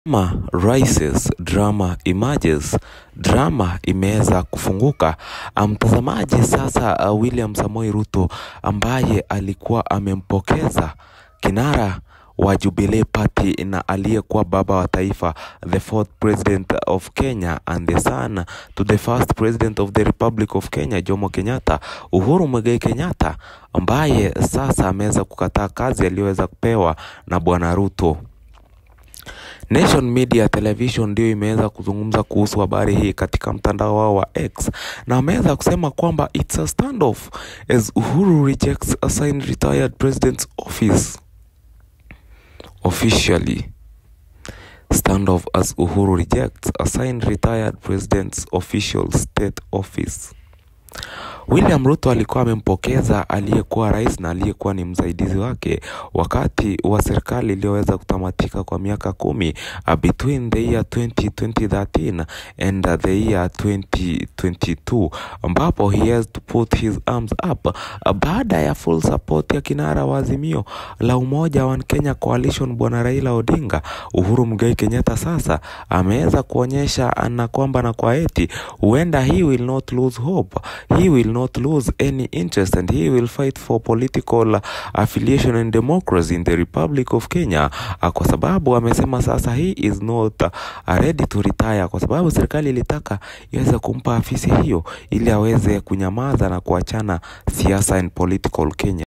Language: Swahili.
Drama rises, drama emerges, drama imeweza kufunguka. Mtazamaji sasa, uh, William Samoei Ruto ambaye alikuwa amempokeza kinara wa Jubilee Party na aliyekuwa baba wa taifa, the fourth president of Kenya and the son to the first president of the Republic of Kenya, Jomo Kenyatta, Uhuru Muigai Kenyatta, ambaye sasa ameweza kukataa kazi aliyoweza kupewa na bwana Ruto. Nation Media Television ndio imeweza kuzungumza kuhusu habari hii katika mtandao wao wa X na wameweza kusema kwamba it's a standoff as Uhuru rejects assigned retired president's office officially. Standoff as Uhuru rejects assigned retired president's official state office. William Ruto alikuwa amempokeza aliyekuwa rais na aliyekuwa ni msaidizi wake wakati wa serikali iliyoweza kutamatika kwa miaka kumi uh, between the year 20, 2013 and uh, the year 2022 ambapo he has to put his arms up uh, baada ya full support ya kinara wa Azimio la Umoja wa Kenya Coalition bwana Raila Odinga. Uhuru Muigai Kenyatta sasa ameweza kuonyesha na kwamba na kwa eti huenda he will not lose hope, he will not lose any interest and he will fight for political affiliation and democracy in the Republic of Kenya uh, kwa sababu amesema sasa he is not uh, ready to retire kwa sababu serikali ilitaka iweze kumpa afisi hiyo ili aweze kunyamaza na kuachana siasa and political Kenya.